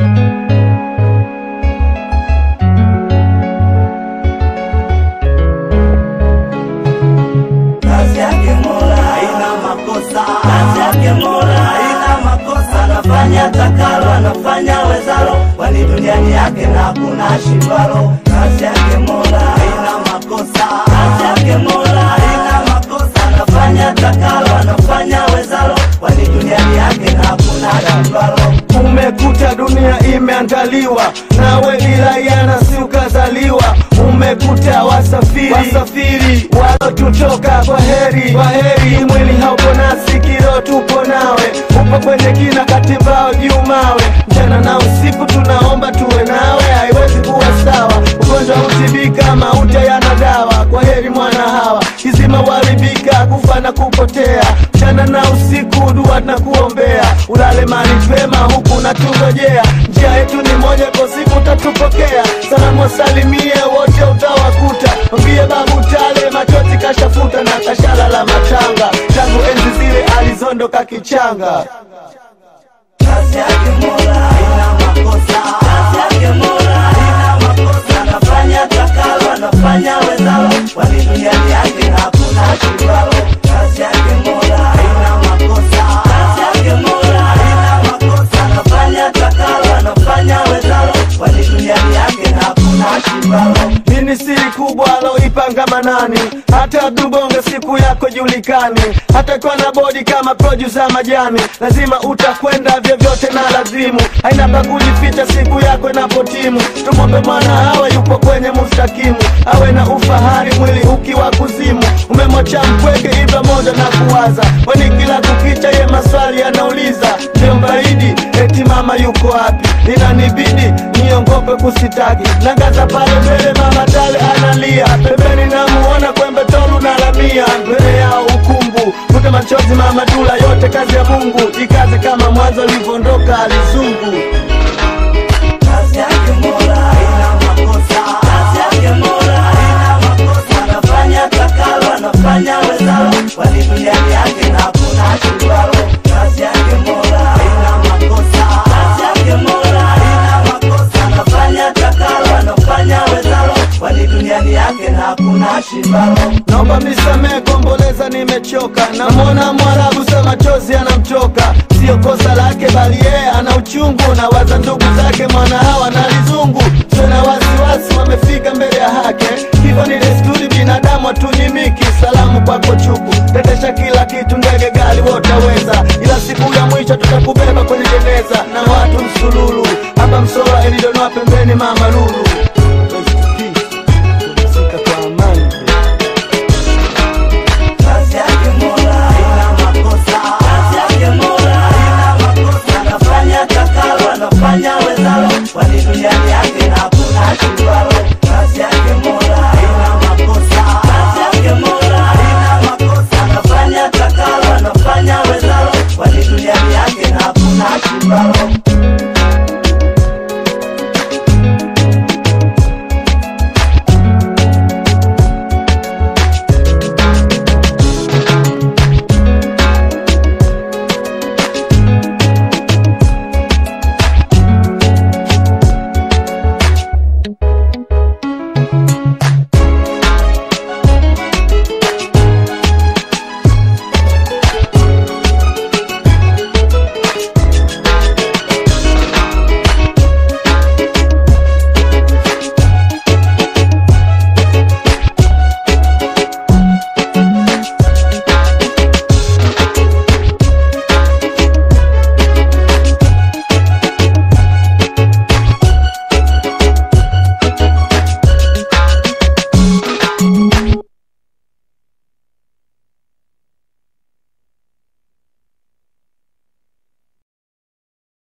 Kazi yake Mola haina makosa, kazi yake Mola haina makosa, anafanya takalo, anafanya wezalo, kwani duniani yake na hakuna shindwalo. Kazi yake Mola haina makosa, kazi yake Mola haina makosa, anafanya takalo, anafanya wezalo, kwani duniani yake na hakuna shindwalo. Umekuta dunia imeandaliwa nawe bila yana si ukazaliwa. Umekuta wasafiri wasafiri walotutoka kwa heri kwa heri, mwili haupo nasi, kiro tupo nawe, upo kwenye kina katimbao juu mawe, mchana na usiku tunaomba tuwe nawe, haiwezi kuwa sawa. Ugonjwa hutibika, mauti yana dawa. Kwa heri mwana hawa, kizima uharibika, kufa na kupotea, mchana na usiku dua na kuombea, ulale mali pema huku natungojea, njia yetu ni moja, kwa siku utatupokea. Salamu wasalimie wote utawakuta, mwambie babu tale machozi kashafuta na kashala la matanga, tangu enzi zile alizondoka kichanga. Kazi yake Mola haina makosa, kazi yake Mola haina makosa, anafanya takalo, anafanya wezalo, kwani duniani yake hakuna shindwalo. Kazi yake Mola haina makosa, kazi yake Mola haina makosa, anafanya takalo, anafanya wezalo, kwani duniani yake hakuna shindwalo. Nini siri kubwa aloipanga Manani? Hata Dubonge siku yako julikani, hata kwa na bodi kama producer majani, lazima utakwenda vyovyote na lazimu, haina pa kujificha siku yako inapotimu. Tumwombe mwana awe yupo kwenye mustakimu, awe na ufahari mwili ukiwa kuzimu. Umemwacha mpweke hivyo moja na kuwaza, kwani kila kukicha ye maswali anauliza, mjombaidi eti mama yuko wapi? Inanibidi niongope kusitaki, nangaza pale mbele mama tale analia, pembeni namuona kwembe tolu na lamia, mbele yao ukungu kute machozi mama dula, yote kazi ya Mungu, jikaze kama mwanzo alivyoondoka alizungu. Kazi yake Mola haina makosa, kazi yake Mola haina makosa, anafanya takalo, anafanya wezalo, kwani duniani yake na hakuna shindwalo. Kazi yake Mola haina makosa, kazi yake Mola haina makosa, anafanya takalo, anafanya wezalo, kwani duniani yake na hakuna shindwalo. Naomba mnisamehe, komboleza, nimechoka. Namwona Mwarabu sa machozi anamtoka, sio kosa lake, bali yeye ana uchungu na waza ndugu zake, mwana hawa na lizungu. Tena wasiwasi, wamefika mbele ya haki. Hivyo ni desturi, binadamu hatunyimiki. Salamu kwako chuku, tetesha kila kitu, ndege, gari, wotaweza, ila siku ya mwisho tutakubeba kwenye jeneza na watu msululu. Hapa Msola, Elidonwa pembeni, mama Lulu